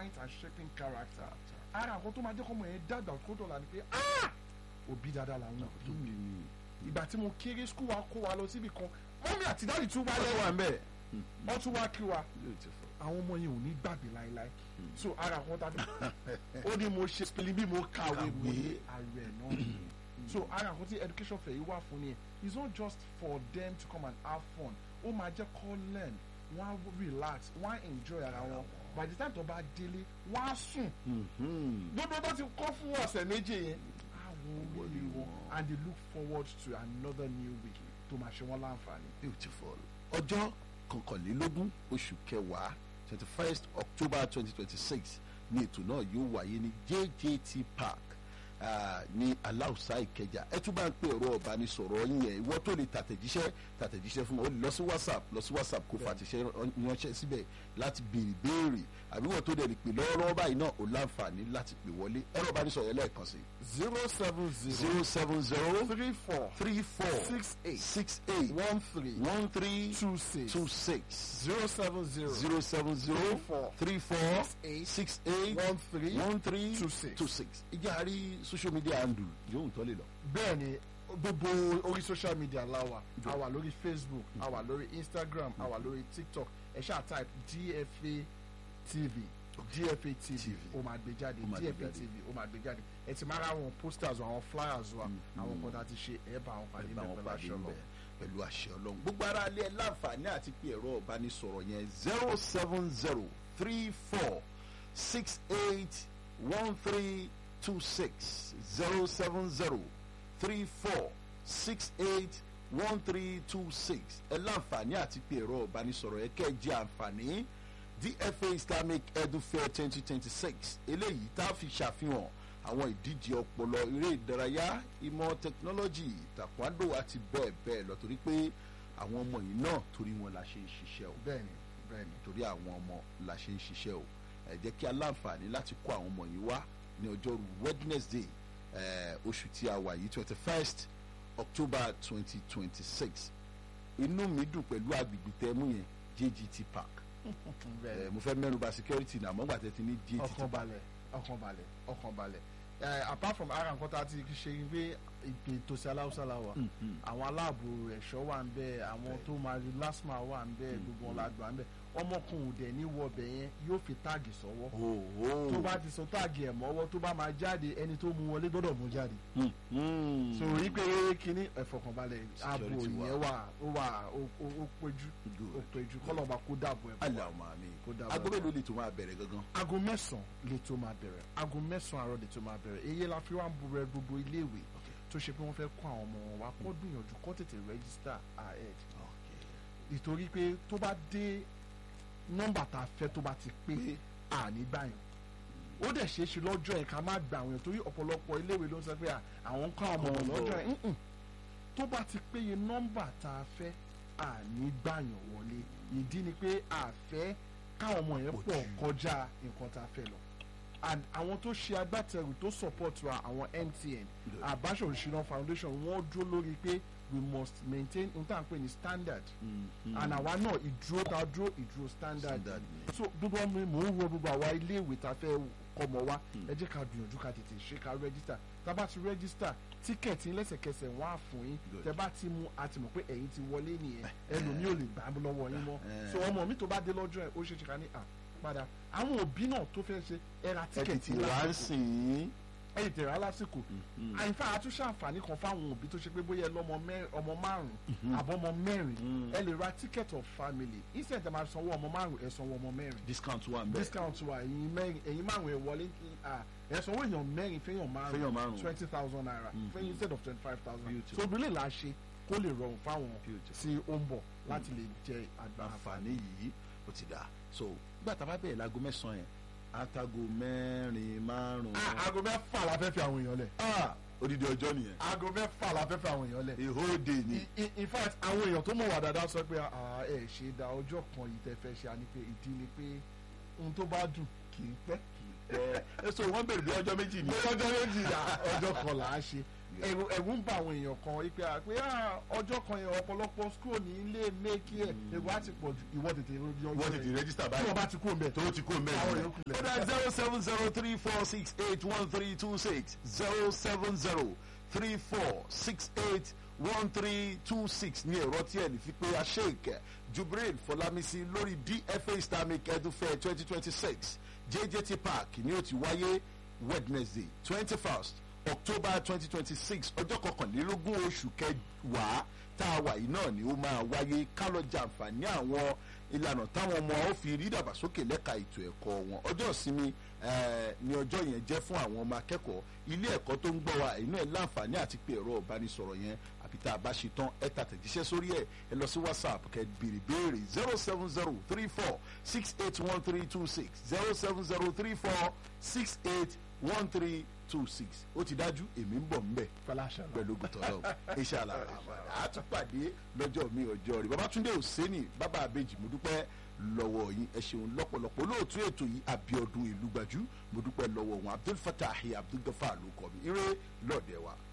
bright and shaping character ara àwọn tó máa jẹ́ kọ́mọ yẹn dàgbà kó dọ̀la ni pé "Ah! òbí dáadáa làwọn òbí tó bí mi. ìgbà tí mo kéré skul wa kó wa lọ síbi kan mọ́mí àti dáàdì tún wá wọ́n lẹ́wọ̀ wà ń bẹ̀. wọ́n tún wá kí wa beautiful. àwọn ọmọ yẹn ò ní gbàgbé láéláé so ara àwọn tàbí ó ní mo ṣe spelling bí mo kàwé mo ní ààrẹ náà nìyẹn. so ara àwọn tí education fair yìí wà fún ni it's not just for them to come and have fun ó máa jẹ́ kó learn wọ́n á relax wọ́n á enjoy ara wọn by the time tó bá délé wọ́n á sùn Mhm. gbogbo tó ti kọ́ fún ọ̀sẹ̀ méje yẹn àwọn orí wọn and they look forward to another new week tó máa ṣe wọ́n láǹfààní. beautiful. ọjọ́ kọkànlélógún oṣù kẹwàá twenty first october twenty twenty six ní ètò náà yóò wáyé ní jjt park ah, ní aláùsá ìkẹjà ẹ tún bá ń pè ọ̀rọ̀ ọ̀bánisọ̀rọ̀ yẹn ìwọ tó lè tàtẹ̀jíṣẹ́ tàtẹ̀jíṣẹ́ fún wọn ó lè lọ sí whatsapp lọ sí whatsapp kó fàtẹ̀ṣẹ́ ránṣẹ́ síbẹ̀ láti béèrè béèrè àbí wọn tó dẹ̀ lè pè lọ́wọ́lọ́wọ́ báyìí náà ó láǹfààní láti pè wọlé ẹ̀rọ ọ̀bánisọ̀rọ̀ yẹn lẹ́ẹ̀kan sí zero seven zero zero seven zero three four three four six eight six eight one three one three two six two six zero seven zero zero seven zero Three four. three four eight six eight one three one three two six. two six ìjà àrí social media handle yóò tọ́ lè lọ. bẹ́ẹ̀ ni gbogbo orí social media la wà a wà lórí facebook a wà lórí instagram a wà lórí tiktok ẹ ṣáà type dfa tv dfa tv TV. ó máa gbé jáde Ó máa gbé dfa jáde. tv ó máa gbé jáde ẹ ti máa ra àwọn posters wa àwọn flyers wa àwọn kan tá a ti ṣe ẹ bá àwọn pàdé bá wọn mẹ́pẹ́ pàdé láṣọ ń lọ. bẹ̀ pẹ̀lú àṣẹ ọlọ́run. gbogbo ara ilé ẹ láǹfààní àti pé ẹ̀rọ ìbánisọ̀rọ̀ yẹn zero seven zero three four six eight one three two six zero seven zero three four six eight one three two six ẹ láǹfààní àti pé ẹ̀rọ ìbánisọ̀rọ̀ yẹn kẹ́ ẹ jẹ́ àǹfààní dfa islamic edu fair twenty twenty six eléyìí tá a fi ṣàfihàn àwọn ìdíje ọpọlọ eré ìdárayá ìmọ̀ tẹkinọ́lọ́jì taekwondo àti bẹ́ẹ̀ bẹ́ẹ̀ lọ torí pé àwọn ọmọ yìí náà torí wọn la ṣe ń ṣiṣẹ́ o bẹ́ẹ̀ni bẹ́ẹ̀ni torí àwọn ọmọ la ṣe ń ṣiṣẹ́ o ẹ jẹ́ kí a láǹfààní láti kó àwọn ọmọ yìí wá ní ọjọ́rú wednesday eh, oṣù tí a wà yìí twenty first october twenty twenty six inú mi dùn pẹ̀lú agbègbè tẹ́mú yẹn jgt park bẹ́ẹ̀ni Eh, mo fẹ́ mẹ́nuba security náà mọ́gbà tẹ́ ti ní jgt ọkàn park balẹ̀ ọkàn balẹ̀ ọkàn balẹ̀ ẹ apart from ara nǹkan tá a ti ṣe ni pé ìpè tòsí aláwùsá la wà àwọn aláàbò ẹ̀ṣọ́ wà ń bẹ àwọn tó máa rí lásìmọ̀ wà ń bẹ gbogbo wọn la gbà ń bẹ ọmọkùnrin òdẹ ní wọbẹ yẹn yóò fi táàgì sọ́wọ́ ooo tó bá ti sọ táàgì ẹ̀ mọ́wọ́ tó bá máa jáde ẹni tó mú wọlé gbọ́dọ̀ mú jáde so rí pé kínní ẹ̀fọ̀kànbalẹ̀ ààbò Security wà. yẹn wà ó wà ó- ó ó péjú Good. ó péjú kọ́lọ́ba kó dàbò ẹ̀ bọ̀ wá. aláwọ̀ àmì Kó dábàá. agbóbẹ̀ ló lè tó máa bẹ̀rẹ̀ gangan aago mẹ́sàn-án lè tó máa bẹ̀rẹ̀ aago mẹ́sàn-án àárọ̀ lè tó máa bẹ̀rẹ̀ èyí la fi wá ń burẹ gbogbo iléèwé tó ṣe pé wọ́n fẹ́ kó àwọn ọmọ wọn wá kó gbìyànjú kó tètè register ahead nítorí pé tó bá dé nọ́mbà tá a fẹ́ tó bá ti pé àní gbàyàn ó dẹ̀ ṣeé ṣe lọ́jọ́ yẹn ká má gba àwọn èèyàn torí ọ̀pọ̀lọpọ̀ iléèwé ló ń sọ pé à, àwọn ń kọ́ àwọn ọmọ Ọmọ lọ́jọ́ bọ̀. yẹn Mm-mm. tó bá ti péye nọ́mbà tá a fẹ́ àní gbàyàn wọlé ìdí ni pé àfẹ́ káwọn ọmọ yẹn Pọ̀ pọ̀ jù. kọjá nǹkan tá a fẹ́ lọ and àwọn tó ṣe agbátẹrù tó support wa àwọn MTN Good. Abacho Òṣìná Foundation wọ́n dúró lórí pé we must maintain n tá à ń pè ní standard and àwa náà ìdúró tá a dúró ìdúró standard Standard ni. so gbogbo ọmọ mò ń wọ gbogbo àwa iléèwé tá a fẹ́ kọ́mọ wa ẹ jẹ́ ká gbìyànjú ká tètè ṣe ká register tá a bá ti register tíkẹ̀tì lẹ́sẹ̀kẹsẹ̀ wọ́n á fún yín Good. tẹ bá ti mú a ti mọ̀ pé ẹ̀yin ti wọlé nìyẹn ẹlòmíì ò lè gbà á lọ́wọ́ yín mọ́ Eh. so ọmọ mi tó bá dé lọ́jọ́ ẹ̀ ó ṣe é ṣe ká ní à padà àwọn òbí náà tó fẹ́ ṣe ẹ ra ẹ ti tíkẹ̀tì ti wá ń lásìkò sìn ín ẹ tètè rà lásìkò àyìnfà àtúnṣe àǹfààní kan fáwọn òbí tó ṣe pé bóyá ẹ lọ́mọ mẹ́- ọmọ márùn-ún àbọ̀mọ mẹ́rin ẹ lè ra ticket of family instead ẹ máa sanwó ọmọ márùn ẹ sanwó ọmọ mẹ́rin discount wà ń bẹ̀ discount wa ẹ̀yin mẹ́rin ẹ̀yin márùn ẹ wọlé ah, ẹ sanwó èèyàn mẹ́rin fẹ́yàn Fẹ́yàn márùn márùn. twenty thousand naira fẹ́yìn instead of twenty five thousand Beautiful. so obìnrin là á ṣe kó lè rọrùn fáwọn Beautiful. tí ó ń bọ̀ láti lè jẹ àgbà àǹfààní yìí ó ti dà so nígbà tá a bá bẹ̀rẹ̀ láago mẹ́sàn-án yẹn àtàgò mẹ́rin márùn-ún Ah, aago mẹ́fà la fẹ́ fi àwọn èèyàn lẹ̀ Ah, odidi ọjọ́ nìyẹn aago mẹ́fà la fẹ́ fi àwọn èèyàn lẹ̀ a whole day ni in in fact àwọn èèyàn tó mọ̀ wá dáadáa sọ pé "Ah, ẹ ṣe da ọjọ́ kan yìí tẹ́ fẹ́ ṣe á ní pé ìdí ni pé ohun tó bá dùn kì í pẹ́ ẹ so wọ́n bèrè bí ọjọ́ méjì ni. pé ọjọ́ méjìlá ọjọ́ kan là á ṣe ẹ̀rù ẹ̀rù ń bá àwọn èèyàn kan wípé à pé à, ọjọ́ kan yẹn ọ̀pọ̀lọpọ̀ school ní ilé méèkì ẹ̀ ẹ̀rù á ti pọ̀ jù ìwọ tètè lórí ọjọ́ wọ́n ti ti yẹn. rẹ́gísítà tí báyìí. wọ́n bá ti kú òun bẹ̀ tó ti kó mẹ́rin. Àwọn yòókù lẹ̀. ó dá zero seven zero three four six eight one three two six zero seven zero three four six eight one three two six ní ẹ̀rọ tí ẹ̀ lè fi pé aṣèk jubril fọlámísì lórí dfa islamic edufair twenty twenty six jjt park ni ó ti wáyé wednesday twenty first october twenty twenty six ọjọ́ kọkànlélógún oṣù kẹwàá tá a wà yìí náà ni ó máa wáyé ká lọ jàǹfààní àwọn ìlànà táwọn ọmọ ó fi rí dàgbàsókè lẹ́ka ètò ẹ̀kọ́ wọn ọjọ́ ìsinmi eh, ni ọjọ́ yẹn jẹ́ fún àwọn ọmọ akẹ́kọ̀ọ́ ilé ẹ̀kọ́ tó ń gbọ́ wa inú ẹ̀ láǹfààní àti pé ẹ̀rọ ìbánisọ̀rọ̀ yẹn àbí tá a bá ṣe tán ẹ tà tẹ̀jíṣẹ́ sórí ẹ̀ ẹ lọ sí whatsapp kẹ́ béèrè béèrè zero seven zero three four six eight one three two six zero seven zero three four six eight one three two six ó ti dájú èmi ń bọ̀ ń bẹ̀ fọláṣà náà. pẹ̀lú gùtọ̀ náà iṣẹ́ àlàra àtúpàdé lọ́jọ́ mi ọjọ́ rí babatunde òsèǹnì bàbá àbèjì mo dúpẹ́ lọ́wọ́ yín ẹ ṣeun lọ́pọ̀lọpọ̀ olóòtú ètò yìí abiodun ìlú gbajú mo dúpẹ́ lọ́wọ́ wọn abdul fatah abdul gafar ló kọ́ mi ire lọ́ọ̀dẹ̀ wa.